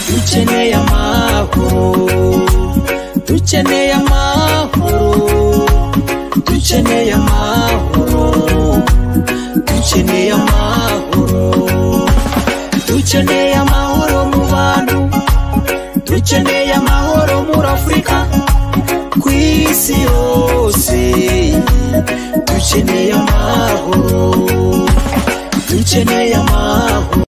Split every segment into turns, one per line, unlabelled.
dukeneye amahoro dukeneye amahoro dukeneye amahoro dukeneye amahoro dukeneye amahoro mu bantu dukeneye amahoro muri afurika ku isi yose dukeneye amahoro dukeneye amahoro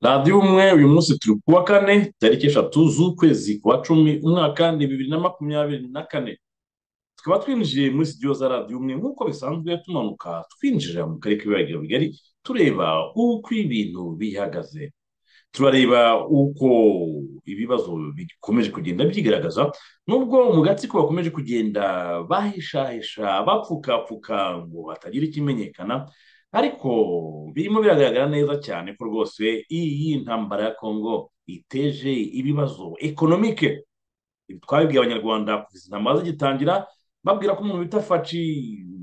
radiyo umwe uyu munsi turi ku wa kane tariki eshatu z'ukwezi kwa cumi umwaka ni bibiri na makumyabiri na kane tukaba twinjiye muri sitidiyo za radiyo umwe nk'uko bisanzwe tumanuka twinjira mu karere k'ibiragiro bigari tureba uko ibintu bihagaze turareba uko ibibazo bikomeje kugenda byigaragaza nubwo mu gatsiko bakomeje kugenda bahishahisha bapfukapfuka ngo hatagira ikimenyekana ariko birimo biragaragara neza cyane ko rwose iyi ntambara ya kongo iteje ibibazo ekonomike Ibi twabibwiye abanyarwanda kuva intambara zigitangira babwira ko umuntu bita faci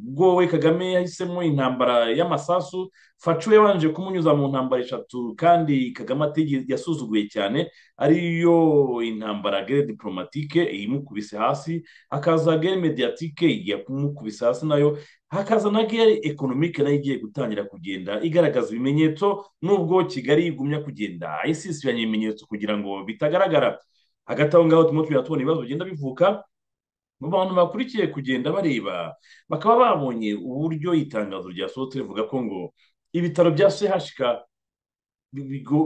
ubwo we kagame yahisemo intambara y'amasasu faci we yabanje kumunyuza mu ntambara eshatu kandi kagame atigeze yasuzuguye cyane ariyo intambara gere diporomatike imukubise hasi hakaza gere mediyatike yamukubise hasi nayo hakaza na gare ekonomike nayo igiye gutangira kugenda igaragaza ibimenyetso nubwo kigali igumya kugenda isisibanya ibimenyetso kugira ngo bitagaragara hagati aho ngaho turimo tubona ibibazo bigenda bivuka mu bantu bakurikiye kugenda bareba bakaba babonye uburyo itangazo ryasohotse rivuga ko ngo ibitaro bya chk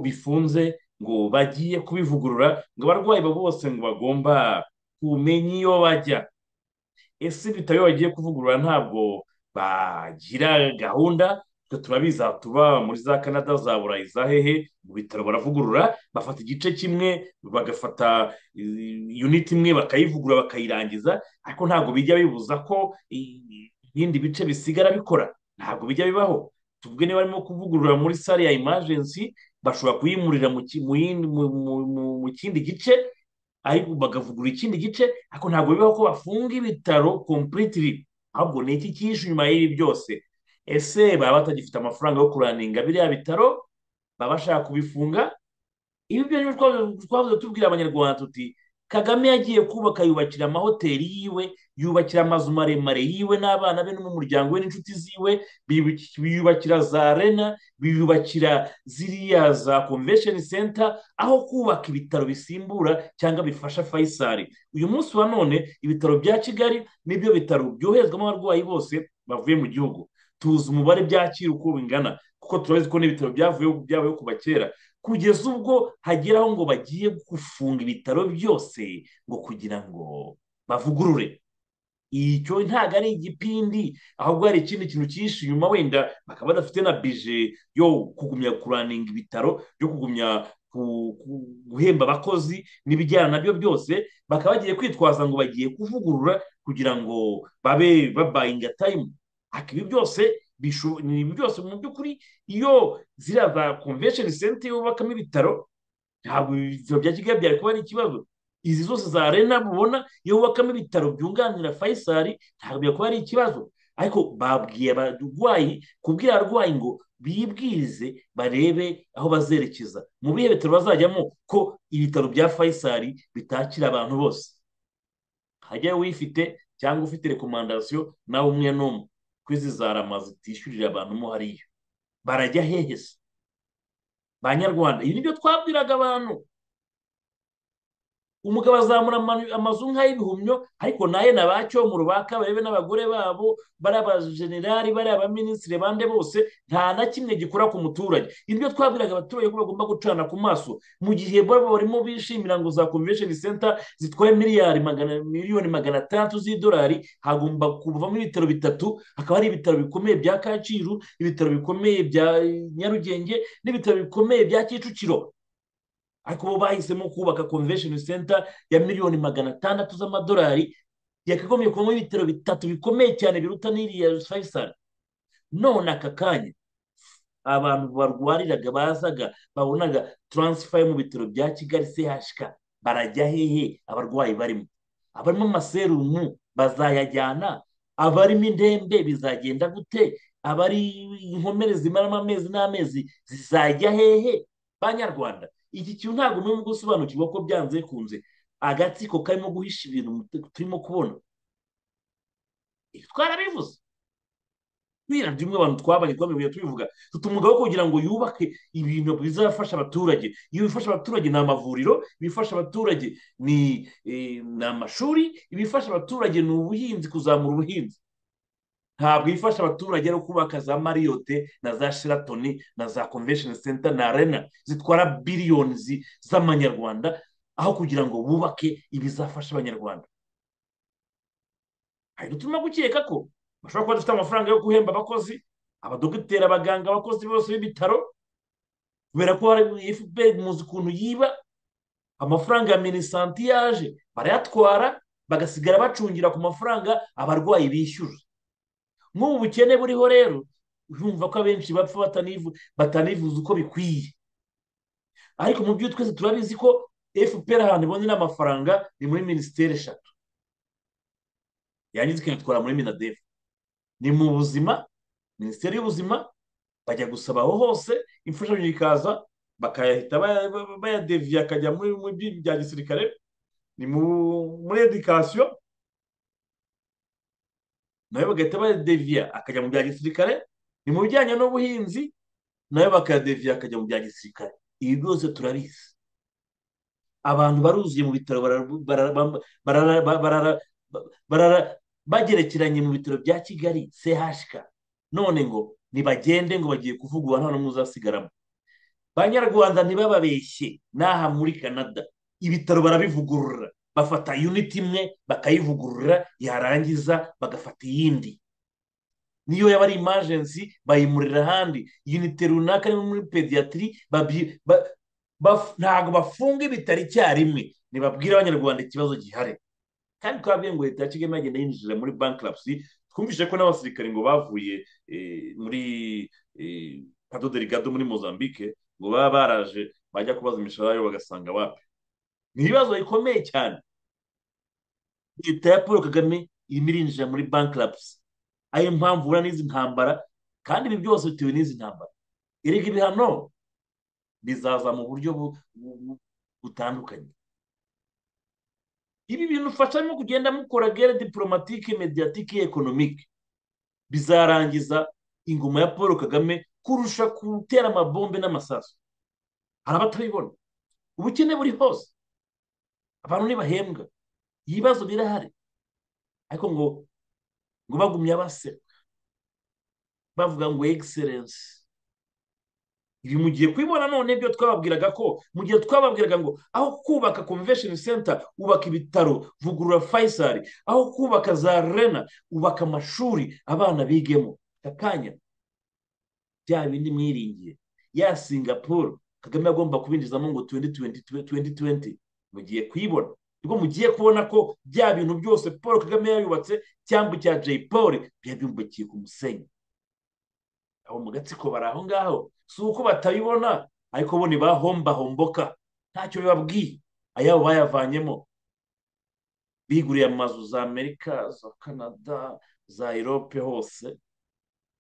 bifunze ngo bagiye kubivugurura ngo abarwayi bose ngo bagomba kumenya iyo bajya ese ibitaro iyo bagiye kuvugurura ntabwo bagira gahunda twe turabizi tuba muri za canada za burayi za hehe mu bitaro baravugurura bafata igice kimwe bagafata yuniti imwe bakayivugurura bakayirangiza ariko ntabwo bijya bibuza ko ibindi bice bisigara bikora ntabwo bijya bibaho tuvuge niba barimo kuvugurura muri sale ya imajensi bashobora kuyimurira mu kindi gice ariko bagavugurura ikindi gice ariko ntabwo bibaho ko bafunga ibitaro kompuriti ahubwo ni iki cyishe inyuma y'ibi byose ese baba batagifite amafaranga yo kuraninga biriya bitaro baba bashaka kubifunga ibi byo rero twavuze tubwira abanyarwanda tuti kagame yagiye kubaka yubakira amahoteli yiwe yubakira amazu maremare yiwe n'abana be n'umuryango we n'inshuti ziwe biyubakira za rena biyubakira ziriya za convention center aho kubaka ibitaro bisimbura cyangwa bifasha fayisari uyu munsi wa none ibitaro bya kigali n'ibyo bitaro byoherezwamo abarwayi bose bavuye mu gihugu tuzi umubare byakira uko bingana kuko turabizi ko n'ibitaro byavuyeho kuva kera kugeza ubwo hageraho ngo bagiye gufunga ibitaro byose ngo kugira ngo bavugurure icyo ntabwo ari igipindi ahubwo hari ikindi kintu cyinshi inyuma wenda bakaba badafite na bije yo kugumya kuraninga ibitaro yo kugumya guhemba abakozi n'ibijyana nabyo byose bakaba bagiye kwitwaza ngo bagiye kuvugurura kugira ngo babe babayinga tayimu ariko ibi byose ni byose mu by'ukuri iyo ziriya za konvesheni senta yubakamo ibitaro ntabwo ibitaro bya kigali byari kuba ari ikibazo izi zose za rena mubona iyo wubakamo ibitaro byunganira fayisari ntabwo byari kuba ari ikibazo ariko babwiye abarwayi kubwira abarwayi ngo bibwirize barebe aho bazerekeza mu bihe bitaro bazajyamo ko ibitaro bya fayisari bitakira abantu bose hajyayo uyifite cyangwa ufite rekomandasiyo nawe umwe n'umwe ko izi za rama zitishyurira abantu mo hariya barajya hehe se ba nyarwanda ibi nibyo twabwiraga abantu umugabo azamura amazu nk'ay'ibihumyo ariko naye na ba cyomuro ba kabarebe n'abagore babo bariya bajenerali bariya baminisitiri bande bose nta na kimwe gikora ku muturage ibyo twabwiraga abaturage ko bagomba gucana ku maso mu gihe bo barimo bishimira ngo za convention center zitwaye miliyari miliyoni magana atandatu z'idolari hagomba kuvamo ibitaro bitatu hakaba hari ibitaro bikomeye bya kacyiru ibitaro bikomeye bya nyarugenge n'ibitaro bikomeye bya kicukiro ariko bo bahisemo kubaka convention center ya miliyoni magana atandatu z'amadolari yakagombye kubamo ibitaro bitatu bikomeye cyane biruta n'iriya fayisari none aka kanya abantu barwariraga bazaga babonaga taransifa yo mu bitaro bya kigali chk barajya hehe abarwayi barimo abarimo amaserumu bazayajyana abarimo indembe bizagenda gute abari inkomere zimaramo amezi n'amezi zizajya hehe banyarwanda iki kintu ntabwo n'umwe gusobanukirwa ko byanze kunze agatsiko karimo guhisha ibintu turimo kubona ibi twarabivuze biriya rimwe abantu twabanye twabivuye tubivuga tutumugaho kugira ngo yubake ibintu bizafasha abaturage iyo bifasha abaturage ni amavuriro ibifasha abaturage ni amashuri ibifasha abaturage ni ubuhinzi kuzamura ubuhinzi ntabwo ifasha abaturage ari kubaka za mariyote na za shiratoni na za convention center na arena zitwara biliyoni z'amanyarwanda aho kugira ngo bubake ibizafasha abanyarwanda hari turimo gukeka ko bashobora kuba dufite amafaranga yo guhemba abakozi abadogiteri abaganga abakozi bose b'ibitaro kubera ko hari efuperi muzi ukuntu yiba amafaranga ya minisanti yaje barayatwara bagasigara bacungira ku mafaranga abarwayi bishyura nk'ubu bukene buriho rero urumva ko abenshi bapfa batanivuza uko bikwiye ariko mu byo twese turabizi ko efuperi ahantu ibonera amafaranga ni muri minisiteri eshatu yangiza ikanatwara muri minadefu ni mu buzima minisiteri y'ubuzima bajya gusaba aho hose imfashanyo ikaza bakayahita bayadeviye akajya muri bya gisirikare ni muri edikasiyo nayo bagahita bayadeviya akajya mu bya gisirikare ni mu bijyanye n'ubuhinzi nayo bakayadeviya akajya mu bya gisirikare ibi byose turabizi abantu baruzuye mu bitaro bagerekeranye mu bitaro bya kigali chk none ngo ntibagende ngo bagiye kuvugwa nta n'umwe uzasigaramo banyarwanda ntibababeshye n'aha muri canada ibitaro barabivugurura bafata yuniti imwe bakayivugurura yarangiza bagafata iyindi niyo yaba ari imajensi bayimurira ahandi yunite runaka ni muri pediyatiri ntabwo bafunga ibitaro icyarimwe ntibabwire abanyarwanda ikibazo gihari kandi twabwiye ngo leta ya kigali yagenda yinjira muri bankarasi twumvise ko n'abasirikare ngo bavuye muri kadoderigado muri mozambique ngo baba baraje bajya kubaza imishahara bagasanga wapi ni ibibazo bikomeye cyane leta ya paul kagame irimo irinjira muri bankarasi ariyo mpamvu ubona n'izi ntambara kandi ibi byose bitewe n'izi ntambara erega ibihano bizaza mu buryo butandukanye ibi bintu ufashamo kugenda mukora gere diporomatike mediyatike ekonomike bizarangiza ingoma ya paul kagame kurusha gutera amabombe n'amasaso hari abatabibona ubukene buri hose abantu ntibahembwa ibibazo birahari ariko ngo ngo bagumye baseka bavuga ngo egiserensi ibi mu gihe kubibona none byo twababwiraga ko mu gihe twababwiraga ngo aho kubaka convention center ubaka ibitaro vugurura fayisari aho kubaka za rena ubaka amashuri abana bigemo akanya bya bindi mwiringiye ya singapuru kagame agomba kubinjizamo ngo tuwenti tuwenti mugiye kuyibona nibwo mugiye kubona ko bya bintu byose paul kagame yayubatse cyangwa icya jay paul byabimbukiye ku musenyi abo mu gatsiko bari aho ngaho si uko batabibona ariko bo ntibahombahomboka ntacyo bibabwiye ayabo bayavanyemo biguriye amazu za amerika za canada za erope hose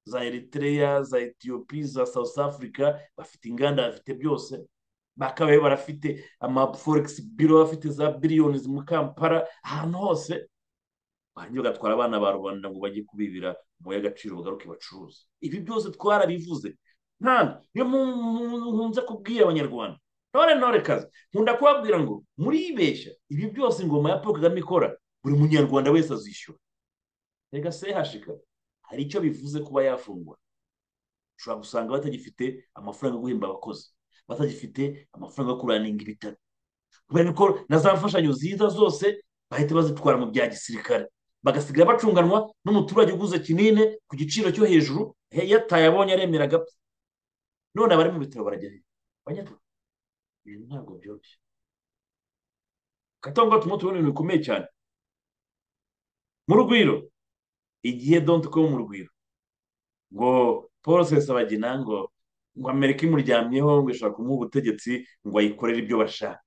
za eritrea za etiyopi za south africa bafite inganda bafite byose bakabaye barafite amaforegisi biro bafite za biliyoni mu kampara ahantu hose barangiza bagatwara abana ba rubanda ngo bajye kubibira mu y'agaciro bagaruke bacuruza ibi byose twarabivuze ntabwo niyo nkunze kubwira abanyarwanda ntore ntore kazi nkunda kubabwira ngo muribeshya ibi byose ingoma ya paul kagame ikora buri munyarwanda wese azishyura reka sehashika hari icyo bivuze kuba yafungwa ushobora gusanga batagifite amafaranga yo guhemba abakozi batagifite amafaranga yo kuraninga ibitaro kubera ko na za mfashanyo ziza zose bahita bazitwara mu bya gisirikare bagasigara bacunganwa n'umuturage uguze kinini ku giciro cyo hejuru yataye abonye aremera agapfa none abari mu bitaro barajya banyarwanda ibintu ntabwo byoroshye katongo turimo turabona ibintu bikomeye cyane mu rugwiro igihe donti ko mu rugwiro ngo paul sesabagina ngo ngo amerika imuryamyeho ngo ishobora kumuha ubutegetsi ngo ayikorere ibyo bashaka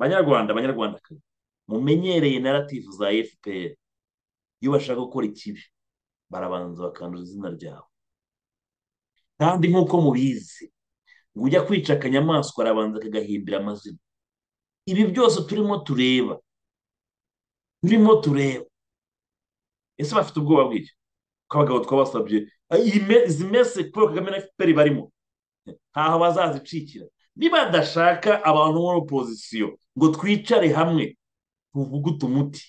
banyarwanda banyarwandakazi mumenyereye narativu za fpr iyo bashaka gukora ikibi barabanza bakanduza izina ryawe kandi nk'uko mubizi ngo ujya kwica akanyamaswa arabanza akagahimbira amazina ibi byose turimo tureba turimo tureba ese bafite ubwoba bw'icyo ko abagabo twabasabye izi mese paul kagame na fpr barimo ntaho bazazicikira nibadashaka abantu muri opozisiyo ngo twicare hamwe tuvugute umuti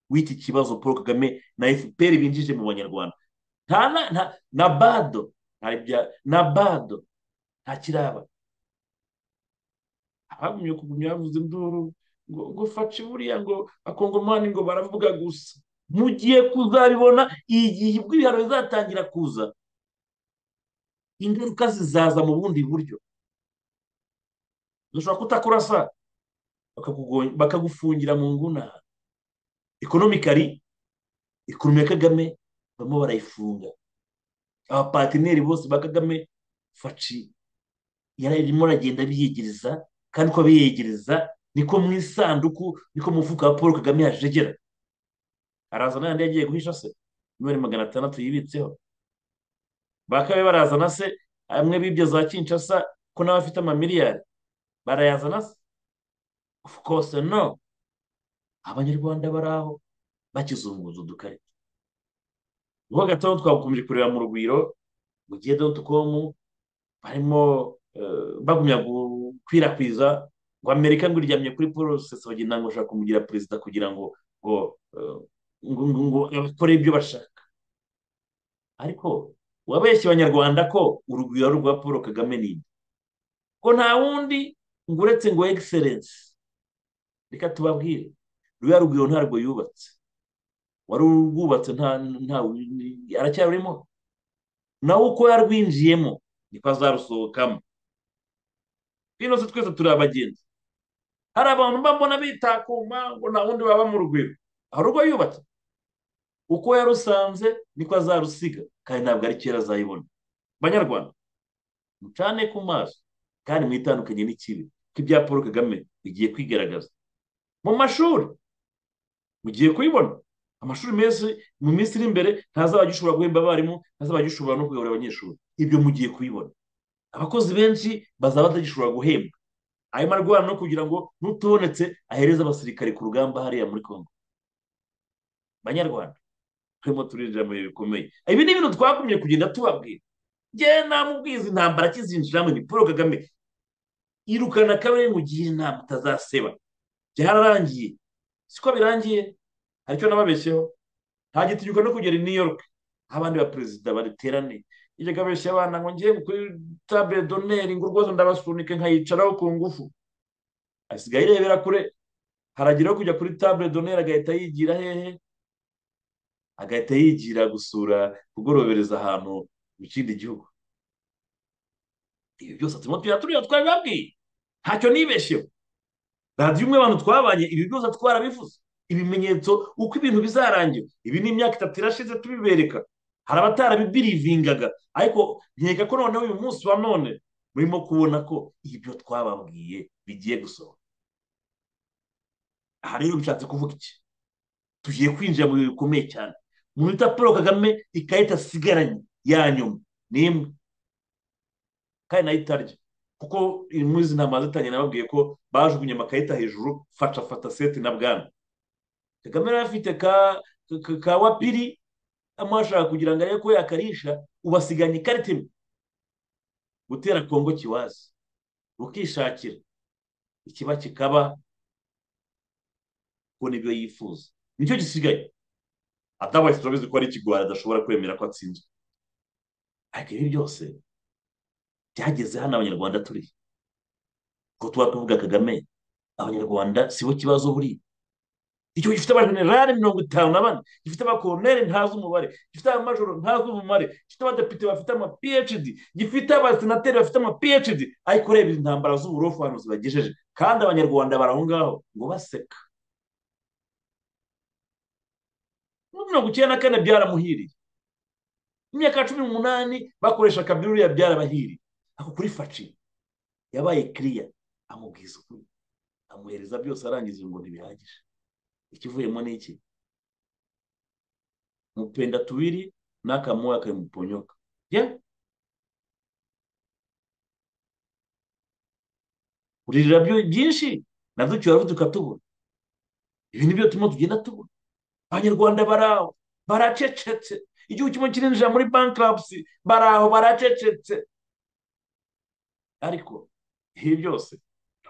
w'iki kibazo paul kagame na fpr binjije mu banyarwanda nta na nta na bado na bado nta kiraba abagumye kugumya bavuze induru ngo ngo faci buriya ngo akongomani ngo baravuga gusa mugiye kuzabibona igihe ubwo ibihano bizatangira kuza ingaruka zizaza mu bundi buryo dushobora kutakurasa bakagufungira mu nguna ekonomikari ekonomi ya kagame barimo barayifunga abapatineri bose ba kagame faci yararimo aragenda biyegereza kandi uko biyegereza niko mu isanduku niko mufuka wa paul kagame yajegera arazana yandi yagiye guhisha se miliyoni magana atandatu yibitseho bakabe barazana se amwe bibyo za kinshasa ko nawe afite amamiliyari barayazana se of course no abanyarwanda bari aho bakizunguza udukarita ubu gatoya twakomeje kureba mu rugwiro mu gihe dotukomu barimo bagumya gukwirakwiza ngo amerika ngo iryamye kuri paul rusesabagina ngo ushaka kumugira perezida kugira ngo ngo ngo bakore ibyo bashaka ariko wabeshye abanyarwanda ko urugwiro rwa paul kagame ni ko nta wundi ngo uretse ngo egiserensi reka tubabwire ruriya rugwiro ntabwo yubatse wari urwubatse nta aracyarurimo nawe uko yarwinjiyemo niko azarusohokamo hino se twese turi abagenzi hari abantu mbambona bitakuma ngo nta wundi baba mu rugwiro hari urwo yubatse uko yarusanze niko azarusiga kandi ntabwo ari kera azayibona banyarwanda mucane ku maso kandi mwitandukanye n'ikibi ko ibya paul kagame bigiye kwigaragaza mu mashuri mugiye kubibona amashuri menshi mu minsi iri imbere ntazajya ushobora guhemba abarimu ntazajya ushobora no kuyobora abanyeshuri ibyo mugiye kubibona abakozi benshi bazaba batagishobora guhembwa arimo arwana no kugira ngo n'utubonetse ahereze abasirikare ku rugamba hariya muri congo banyarwanda turimo turinjira mu bihe bikomeye ibi ni ibintu twagumye kugenda tubabwira ngewe namubwiza intambara akizinjiramo ni paul kagame irukana kabiri ngo ugire inama utazaseba byararangiye siko birangiye hari icyo nababeshyeho nta gitinyuka no kugera i new york abandi ba perezida baterane iyo kabeshye abana ngo ngewe kuri tabure doneri ngo rwose ndabasunike nkayicaraho ku ngufu asigaye irebera kure harageraho kujya kuri tabure doneri agahita yigira hehe agahita yigira gusura kugorobereza ahantu mu kindi gihugu ibi byose turimo tujya tureba twabibabwiye ntacyo nibeshyeho radiyo imwe abantu twabanye ibi byose twarabivuze ibimenyetso uko ibintu bizarangira ibi ni imyaka itatu irashize tubibereka hari abatarabibirivingaga ariko nkeka ko noneho uyu munsi wa none murimo kubona ko ibyo twababwiye bigiye gusohoka aha rero bishatse kuvuga iki tugiye kwinjira mu bihe bikomeye cyane umuntu wita paul kagame ikarita asigaranye ya nyuma ni imwe kandi nayo itarya kuko muri izi ntama zitangira nababwiye ko bajugunye amakarita hejuru faca fata seti na bwana kagame yari afite ka wapiri amashaka kugira ngo arebe ko yakarisha ubu asigaranye ikarita imwe gutera kongo kiwazi ukishakira ikiba kikaba kubona ibyo yifuza nicyo gisigaye atabaye turabizi ko ari ikigwara adashobora kwemera ko atsinzwe ariko ibi byose byageze hano abanyarwanda turi ko tuba tuvuga kagame abanyarwanda si bo kibazo buri igihugu gifite abajenerali mirongo itanu na bane gifite abakoroneri ntazi umubare gifite abamajoro ntazi umubare gifite abadepite bafite ama phd gifite abasenateri bafite ama phd ariko ureba intambara z'uburofu hano zibagejeje kandi abanyarwanda bari aho ngaho ngo baseka mirongo icyenda na kane byaramuhiriye imyaka cumi n'umunani bakoresha kabiri uriya byarabahiriye ako kuri faci yabaye kiriya amubwiza ukuri amuhereza byose arangiza ngo ntibihagije ikivuyemo ni iki mupenda tubiri n'akamuha akamuponyoka ye uririra byinshi nabyo tuba tukatubura ibi ni byo turimo tugenda tubona abanyarwanda bari aho baracecetse igihugu kimwe kirinjira muri bankarapsi bari aho baracecetse ariko ibi byose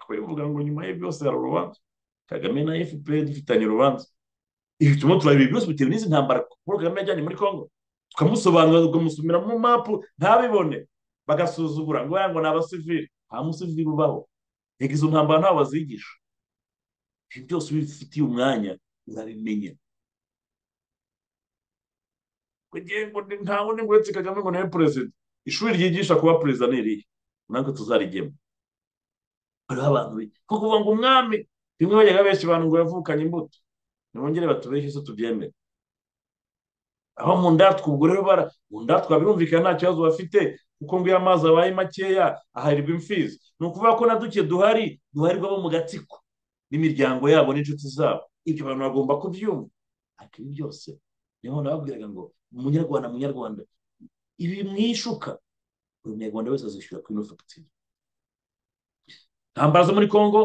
bivuga ngo nyuma ye byose hari urubanza kagame na fpr dufitanye urubanza ibi turimo turareba ibi byose bitewe n'izi ntambara paul kagame yajyanye muri congo tukamusobanurira tukamusumira mu mapu ntabibone bagasuzugura ngo ngo ni abasivili nta musivili ubaho reka izo ntambara ntawe bazigisha ibi byose bifitiye umwanya urabimenya kugira ngo ntawe undi ngo uretse kagame ngo nawe perezida ishuri ryigisha kuba perezida ni irihe natwe tuzarigemo hariho abantu benshi kuko kuvuga ngo umwami bimwe bajyaga benshi abantu ngo yavukanye imbuto ntibongere batubeshye se tubyemere aho mu ndatwa ubwo rero bara mu ndatwa birumvikana nta kibazo bafite kuko ngo iyo amazi abaye makeya aharirwa imfizi ni ukuvuga ko na duke duhari duharirwa bo mu gatsiko n'imiryango yabo n'inshuti zabo ibyo abantu bagomba kubyumva ariko ibi byose niho nababwiraga ngo umunyarwanda munyarwanda ibi mwishuka buri munyarwanda wese azishyura kuri ino fagitire ntambara zo muri congo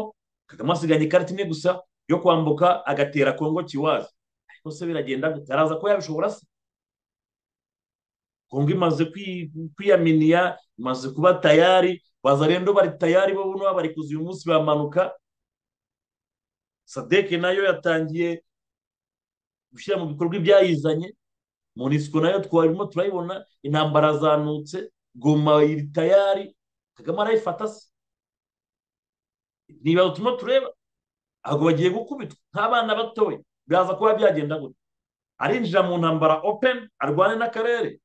kagame asiganye ikarita imwe gusa yo kwambuka agatera congo kiwazi ariko se biragenda gute araza ko yabishobora se congo imaze kwiyaminiya imaze kuba tayari bazarendo bari tayari bo buno bari kuza uyu munsi bamanuka sadeke nayo yatangiye gushyira mu bikorwa ibyayizanye munisiko nayo twarimo turayibona intambara zanutse goma iri tayari kagame arayifata se niba turimo tureba ntabwo bagiye gukubitwa nk'abana batoya biraza kuba byagenda gutya arinjira mu ntambara openi arwane n'akarere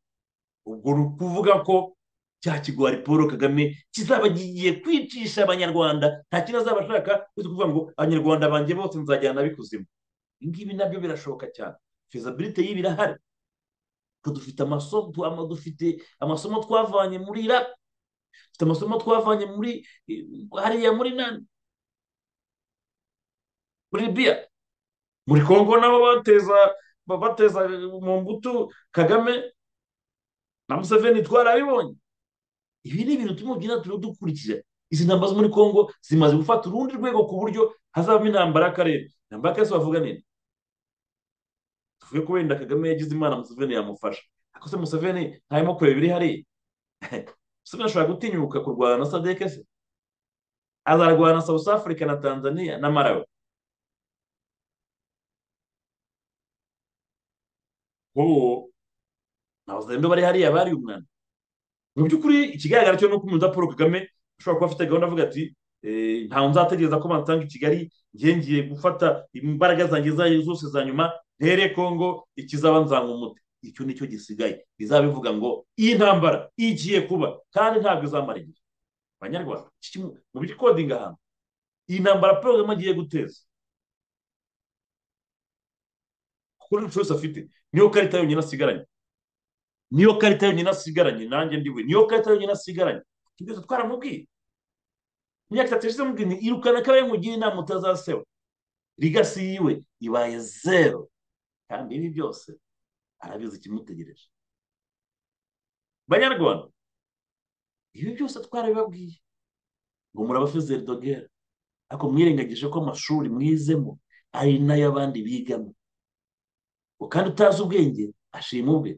ubwo ni ukuvuga ko cya kigwari paul kagame kizaba kigiye kwicisha abanyarwanda nta kintu azaba ashaka kuvuga ngo abanyarwanda banjye bose nzajyana bikuzimu ingibi nabyo birashoboka cyane fezabilite y'ibi irahari dufite amasomo dufite amasomo twavanye muri iraq dufite amasomo twavanye muri hariya muri nani muri biya muri kongo nabo bateza bateza mu mbuto kagame na museveni twarabibonye ibi ni ibintu turimo tugenda turiho dukurikira izi ntambara zo muri congo zimaze gufata urundi rwego ku buryo hazavamo intambara y'akarere intambara y'akarere bavuga nini tuvuge ko wenda kagame yagize imana museveni yamufasha ariko se museveni ntarimo kureba ibiri hariya museveni ashobora gutinyuka kurwana na sadeke se azarwana na south africa na tanzania na marawe wowe ntabwo bari hariya bari umwana mu by'ukuri ikigaragara cyo ni uko umuyobozi wa paul kagame ashobora kuba afite gahunda avuga ati ntawe nzategereza ko bansanga i kigali ngiye gufata imbaraga zanjye zayo zose za nyuma ntere kongo ikizaba nzanga umuti icyo nicyo gisigaye bizabivuga ngo iyi ntambara igiye kuba kandi ntabwo izamara igihe abanyarwanda mu bikodinga ahantu iyi ntambara paul kagame agiye guteza kuko n'inshuro yose afite niyo karita yonyine asigaranye niyo karita yonyine asigaranye nanjye ndiwe niyo karita yonyine asigaranye tugeze twaramubwiye imyaka itatu ishize mubwira irukana kabaye nkugire inama utazaseba rigasi yiwe ibaye zero kandi ibi byose arabizi ikimutegereje banyarwanda ibi byose twarabibabwiye ngo murabafezeri dogera ariko mwirengagije ko amashuri mwizemo ari n'ay'abandi bigamo ngo kandi utazi ubwenge ashima ubwe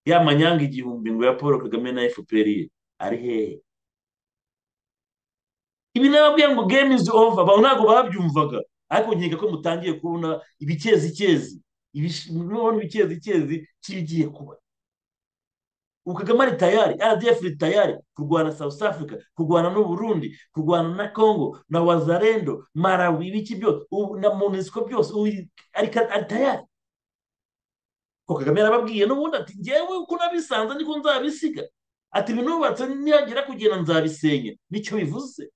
ya manyanga igihumbi ngo ya paul kagame na fpr ari hehe ibi nababwiye ngo game is over abantu ntabwo babyumvaga ariko nkeka ko mutangiye kubona ibikezikezi mubona ibikezikezi kibigiye kuba ubu kagame ari tayari rdf iri tayari kurwana south africa kurwana n'uburundi kurwana na congo na wazarendo marawi ibiki byose na monesiko byose ari tayari ko kagame yarababwiye n'ubundi ati ngewe uko nabisanze niko nzabisiga ati binubatse nihagira kugenda nzabisenya nicyo bivuze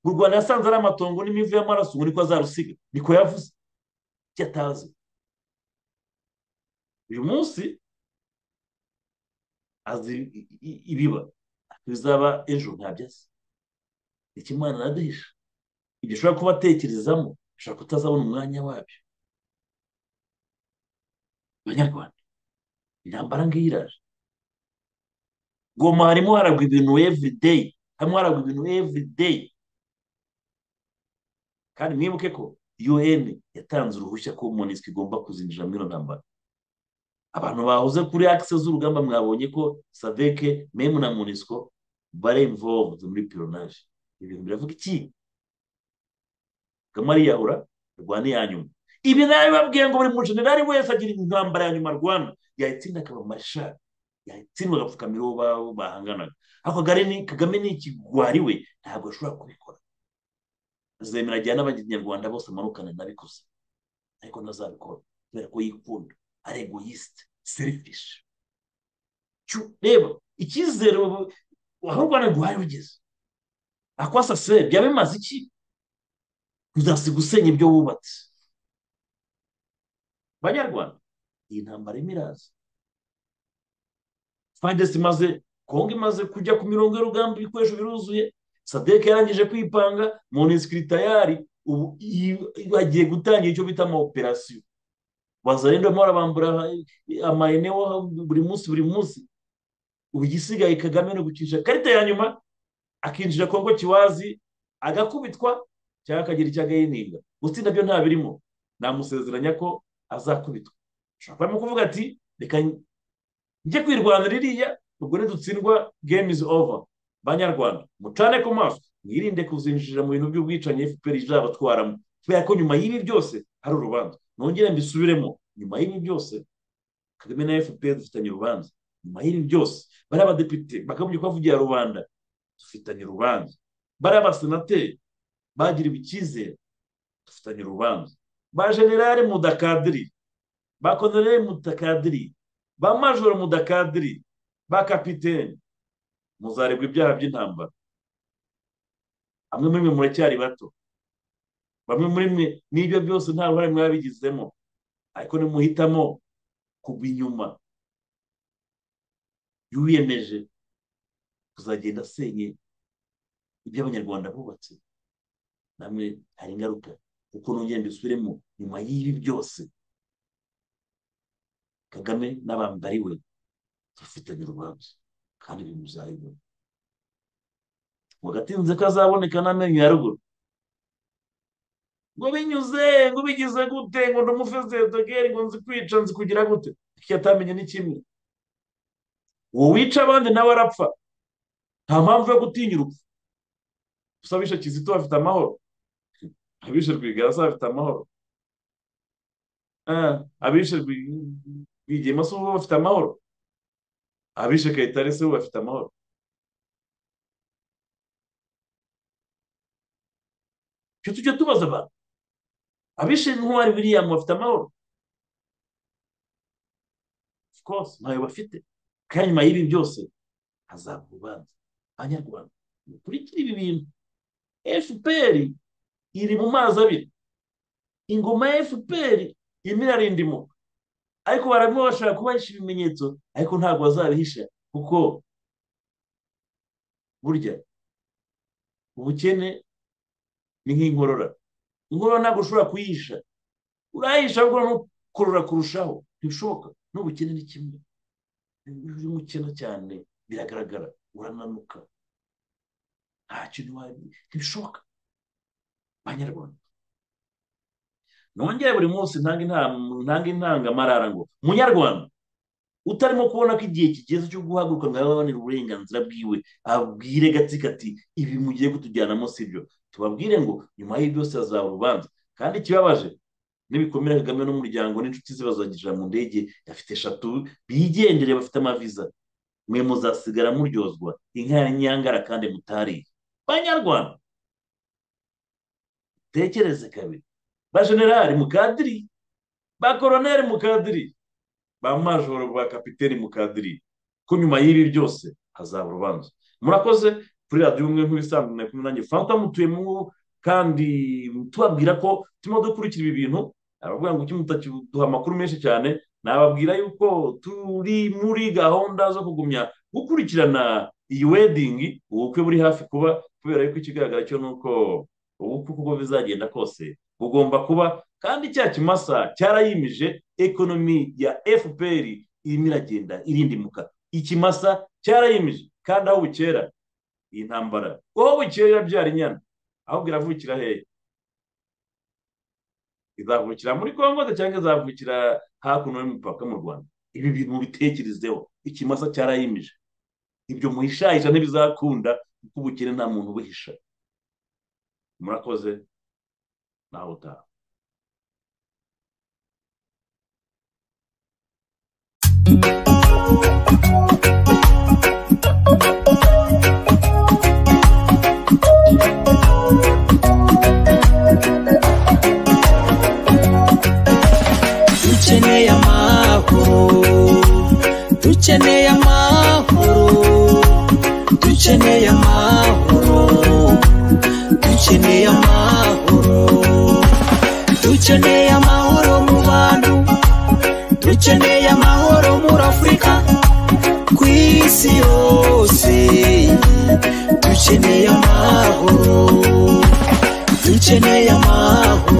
u rwanda yasanze ari amatongo n'imivu y'amaraso ngo niko azarusiga niko yavuze icyo atazi uyu munsi azi ibiba bizaba ejo ntabyaza ikimana araduhisha ibyo ushobora kuba atekerezamo ushobora kutazabona umwanya wabyo banyarwanda intambara ngiyi iraje goma harimo haragwa ibintu evurideyi harimo haragwa ibintu evurideyi kandi mwibuke ko un yatanze uruhushya ko monisike igomba kuzinjira muri iyo ntambara abantu bahoze kuri akise z'urugamba mwabonye ko sadeke memu na monisiko bare imvovu muri pironaje ibintu biravuga iki gama ariyahura arwane ya nyuma ibi nabibabwiye ngo buri mujenerali wese agira intambara ya nyuma arwana yayitsinda akaba mashari yayitsindwa agapfukamira uwo ba- bahanganaga ariko Kagame ni- kagame ni ikigwari we ntabwo ashobora kubikora azemera ajyana n'abanyarwanda bose amanukane nabikoze ariko ntazabikora kubera ko yikunda ari egoyisite serifishi reba icyizere ubu- aho u rwanda rwari rugeze akwasa se byaba bimaze iki uzasiga usenya ibyo wubatse banyarwanda iyi ntambara irimo iraza fayidesi imaze kongo imaze kujya ku mirongo y'urugamba ibikoresho biruzuye sadeke yarangije kwipanga monisikiri tayari ubu i- i- bagiye gutangira icyo bita ama operasiyo bazarenda barimo barabambura amayenewo buri munsi buri munsi ubu igisigaye kagame ni ugucisha karita ya nyuma akinjira kongo kiwazi agakubitwa cyangwa akagira icyo agahininga gusa nabyo ntabirimo namusezeranya ko azakubitwa ushobora kuba arimo kuvuga ati reka njye kwirwanda ririya ubwo nidutsindwa game is over banyarwanda mucane ku maso mwirinde kuzinjira mu bintu by'ubwicanyi fpr izabatwaramo kubera ko nyuma y'ibi byose hari urubanza nongere mbisubiremo nyuma y'ibi byose kagame na fpr dufitanye urubanza nyuma y'ibi byose bari abadepite bakagombye kubavugira rubanda dufitanye urubanza bari abasenateri bagiriwe icyizere dufitanye urubanza ba generale mudakadiri ba konorere mudakadiri ba majoro mudakadiri ba kapitene muzaregwa ibyaha by'intambara bamwe muri mwe muracyari bato bamwe muri mwe n'ibyo byose nta ruhare mwabigizemo ariko nimuhitamo kugwa inyuma y'uwiyemeje kuzagenda asenye ibyo abanyarwanda bubatse namwe hari ingaruka kuko nongera mbisubiremo nyuma y'ibi byose kagame n'abambari we bafitanye urubanza kandi ibintu bizayibona ngo agatinze kazaboneka n'amenyo ya ruguru ngo binyuze ngo bigize gute ngo ndi umufesedogeri ngo nzi kwica nzi kugira gute icyo atamenye ni kimwe uwo wica abandi nawe arapfa nta mpamvu yo gutinya urupfu gusa abishe kizito bafite amahoro abishe rwigasa bafite amahoro Ah, abishe Rwi- rwigema se ubu bafite amahoro abishe kayitare se ubu bafite amahoro icyo tujya tubaza abantu abishe ntwari william bafite amahoro of course ntayo bafite kandi nyuma y'ibi byose hazaba urubanza abanyarwanda mukurikire ibi bintu fpr iri mu mazi abiri ingoma ya fpr irimo irarindimoka ariko barimo bashaka kubahisha ibimenyetso ariko ntabwo bazabihisha kuko burya ubukene ni nk'inkorora inkorora ntabwo ushobora kuyihisha urayihisha ahubwo nukorora kurushaho ntibishoboka n'ubukene ni kimwe iyo uri mukena cyane biragaragara urananuka nta kintu wari ntibishoboka banyarwanda nongere buri munsi ntanga intam- ntanga intangamarara ngo munyarwanda utarimo kubona ko igihe kigeze cyo guhaguruka ngo ababanire uburenganzira bwiwe abwire gatsiko ati ibi mugiye kutujyanamo si byo tubabwire ngo nyuma y'ibi byose hazaba urubanza kandi ikibabaje n'ibikomere kagame n'umuryango n'inshuti ze bazagira mu ndege afite eshatu bigendere bafite amaviza mwe muzasigara muryozwa inka ya nyangara kandi mutariye banyarwanda tekereze kabiri ba generali mukadiri ba koroneri mukadiri ba majoro ba kapiteni mukadiri ko nyuma y'ibi byose hazaba urubanza murakoze kuri radiyo umwe nk'ibisanzwe na kumwe nanjye fanta mutuye mu kandi tubabwira ko turimo dukurikira ibi bintu abavuga ngo kimwe duha amakuru menshi cyane nababwira yuko turi muri gahunda zo kugumya gukurikirana iyi wedingi ubukwe buri hafi kuba kubera yuko ikigaragara cyo ni uko ubukwe uko bizagenda kose bugomba kuba kandi cya kimasa cyarayimije ekonomi ya fpr irimo iragenda irindimuka ikimasa cyarayimije kandi aho bukera iyi ntambara aho bukera irabyara inyana ahubwo iravukira hehe izavukira muri congo se cyangwa izavukira hakuno y'umupaka mu rwanda ibi bintu mubitekerezeho ikimasa cyarayimije ibyo muhishahisha ntibizakunda kuko ubukene nta muntu ubuhisha murakoze nawe utaha
dukeneye amahoro dukeneye amahoro dukeneye amahoro dukeneye amahoro dukeneye amahoro mu bantu dukeneye amahoro muri afurika ku isi yose dukeneye amahoro dukeneye amahoro